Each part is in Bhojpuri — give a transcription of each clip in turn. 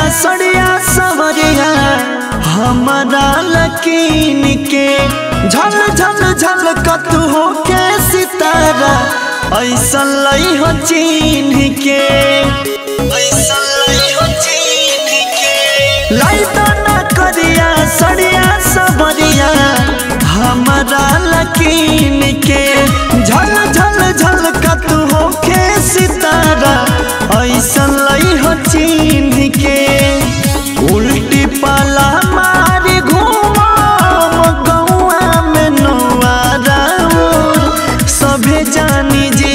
सड़िया सवरिया हमारा लकीन के झल झल झल कतु हो के सितारा ऐसा लई हो चीन के ऐसा लई हो चीन के लाई तो ना करिया सड़िया सवरिया हमारा लकीन के झल झल झल कतु हो के सितारा ऐसा लई हो चीन के उल्टी पाला मारी घूमम गौआ में नौआरा सभे जानी जी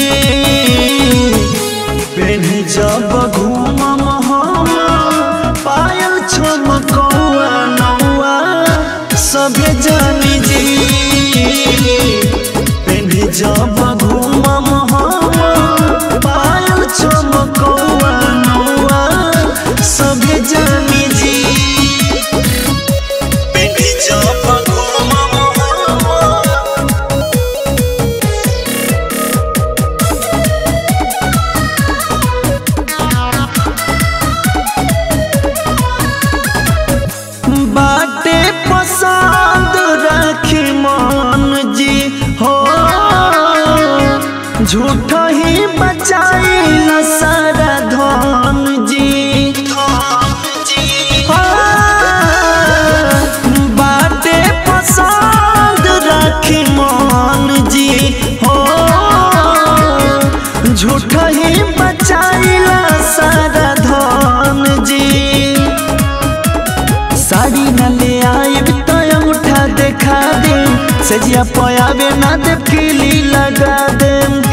पेन जब घूमम हम पायल छमकौआ नौआ सभे जानी जी पेन जब घूमम हम पायल छमकौआ नौआ सभे जानी जी पेन जब घूमम हम बाटे पसंद रखी मन जी हो झूठ ही बचाई सारा धन जी हो, बाटे पसंद रखी मन जी हो झूठ ही बचाई सारा धन जी साड़ी न ले आइब तो अंगूठा देखा दे सजिया पयाबे ना दे किली लगा दे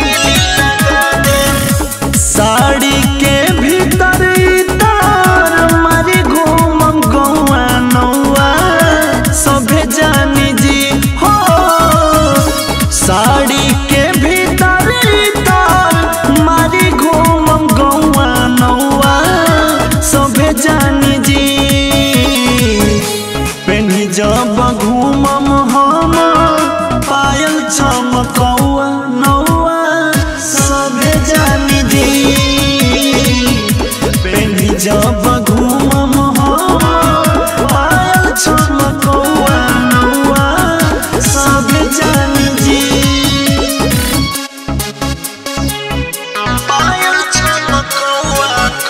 साड़ी के भीतर तार मारी घूमम गौआ नौआ सभे जानी जी हो साड़ी के भीतर तार मारी घूमम गौआ नौआ सभे जानी जी पेनी जब घूमम हम पायल चमकौआ नौआ सभे जानी जी पेनी जब घूमम हम पायल चमकौआ नौआ सभे जानी जी पायल चमकौआ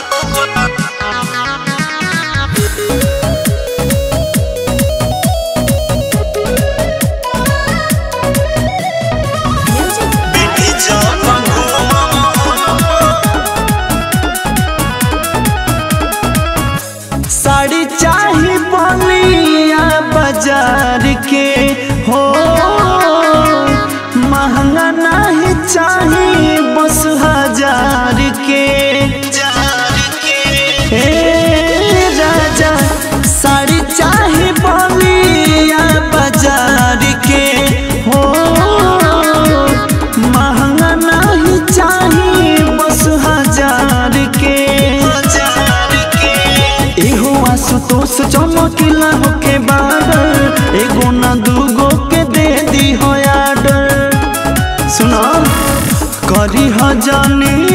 पेनी जब साड़ी चाही बलिया बाजार के हो महंगा नहीं चाही बस हजार के ए राजा साड़ी चाही बलिया बाजार के हो महंगा नहीं चाही बस हजार के एहो आशुतोष चमकीला होके बाडर एगो ना दूगो के दे दी हो आडर सुना करी ह जानी